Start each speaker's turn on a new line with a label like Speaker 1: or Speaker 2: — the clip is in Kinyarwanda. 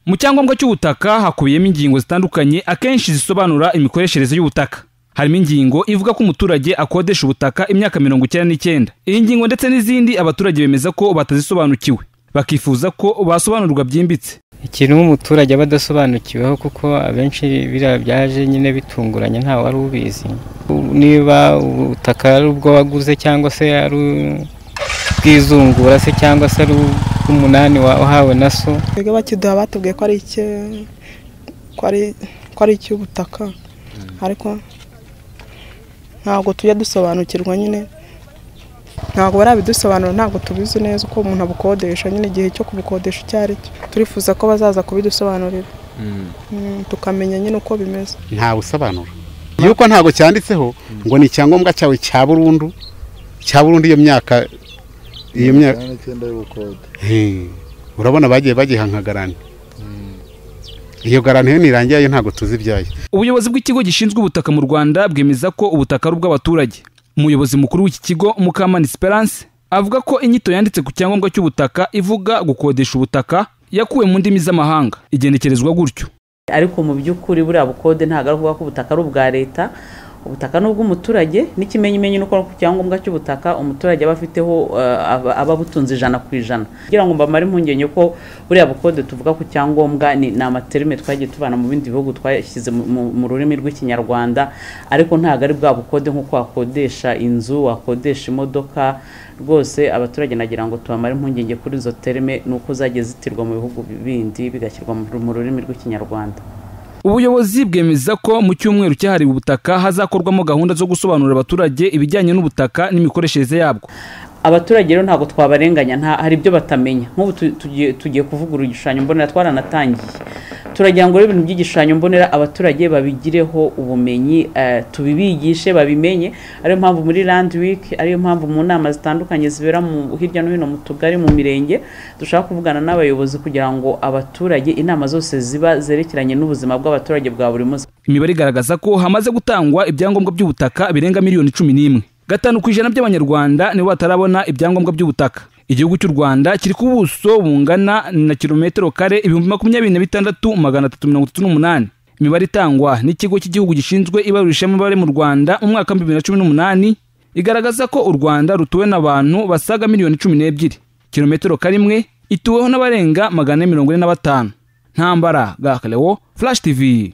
Speaker 1: mu cyangombwa cy'ubutaka hakubiyemo ingingo zitandukanye akenshi zisobanura imikoreshereze y'ubutaka harimo ingingo ivuga ko umuturage akodesha ubutaka imyaka mirongo icyenda n'icyenda iyi ngingo ndetse n'izindi abaturage bemeza ko batazisobanukiwe bakifuza ko basobanurirwa byimbitse
Speaker 2: ikintu nk'umuturage aba adasobanukiweho kuko abenshi biriya byaje nyine bitunguranye ntawe wari ubizi niba ubutaka ari ubwo waguze cyangwa se ari ubwizungura se cyangwa se ari ubw'umunani wahawe na so
Speaker 3: twebwe bakiduha batubwiye ko ari icye ko ari ko ari icy'ubutaka ariko ntabwo tujya dusobanukirwa nyine ntabwo barabidusobanura ntabwo tubizi neza uko umuntu abukodesha nyine igihe cyo kubukodesha icyo ari cyo turifuza ko bazaza kubidusobanurira Mm, tukamenya nyine uko bimeze
Speaker 4: ntawe usobanura yuko ntabwo cyanditseho ngo ni icyangombwa cyawe cya burundu cya burundu iyo myaka iyo myaka
Speaker 5: icyenda y'ubukode
Speaker 4: He, urabona bagiye bagihanka garanti iyo garanti iyo nirangiye yo ntabwo tuzi ibyayo
Speaker 1: ubuyobozi bw'ikigo gishinzwe ubutaka mu rwanda bwemeza ko ubutaka ari ubw'abaturage umuyobozi mukuru w'iki kigo mukamana esperance avuga ko inyito yanditse ku cyangombwa cy'ubutaka ivuga gukodesha ubutaka yakuwe mu ndimi z'amahanga igenekerezwa gutyo
Speaker 6: ariko mu by'ukuri buriya bukode ntabwo ari ukuvuga ko ubutaka ari ubwa leta ubutaka ni ubw'umuturage n'ikimenyimenyi ni uko ku cyangombwa cy'ubutaka umuturage aba afiteho eh, aba- aba abutunze ijana ku ijana kugira ngo mbamare impungenge ko buriya bukode tuvuga ku cyangombwa ni, ni amaterime twagiye tubana mu bindi bihugu twashyize mu, mu, mu rurimi rw'ikinyarwanda ariko ntabwo ari bwa bukode nk'uko wakodesha inzu wakodesha imodoka rwose abaturage nagira ngo tubamare impungenge kuri izo terime ni uko zagiye zitirwa mu bihugu bindi bigashyirwa mu mu rurimi rw'ikinyarwanda
Speaker 1: ubuyobozi bwemeza ko mu cyumweru cyahariwe ubutaka hazakorwamo gahunda zo gusobanurira abaturage ibijyanye n'ubutaka n'imikoreshereze yabwo
Speaker 6: abaturage rero ntabwo twabarenganya nta hari ibyo batamenya nk'ubu tu- tugiye- tugiye kuvugurura igishushanyo mbonera twaranatangiye turagira ngo rero ibintu by'igishushanyo mbonera abaturage babigireho ubumenyi eh, tubibigishe babimenye ariyo mpamvu muri land week ariyo mpamvu mu nama zitandukanye zibera mu hirya no hino mu tugari mu mirenge dushaka kuvugana n'abayobozi kugira ngo abaturage inama zose ziba zerekeranye n'ubuzima bw'abaturage bwa buri munsi
Speaker 1: imibare igaragaza ko hamaze gutangwa ibyangombwa by'ubutaka birenga miliyoni cumi n'imwe gatanu ku ijana by'abanyarwanda nibo batarabona ibyangombwa by'ubutaka igihugu cy'u rwanda kiri ku buso bungana na kilometero kare ibihumbi makumyabiri na bitandatu magana atatu mirongo itatu n'umunani imibare itangwa n'ikigo cy'igihugu gishinzwe ibarurishamibare mu rwanda mu mwaka w'ibihumbi bibiri na cumi n'umunani igaragaza ko u rwanda rutuwe n'abantu basaga miliyoni cumi n'ebyiri kilometero kare imwe ituweho n'abarenga magana ane mirongo ine na batanu ntambara gakalewo flash tv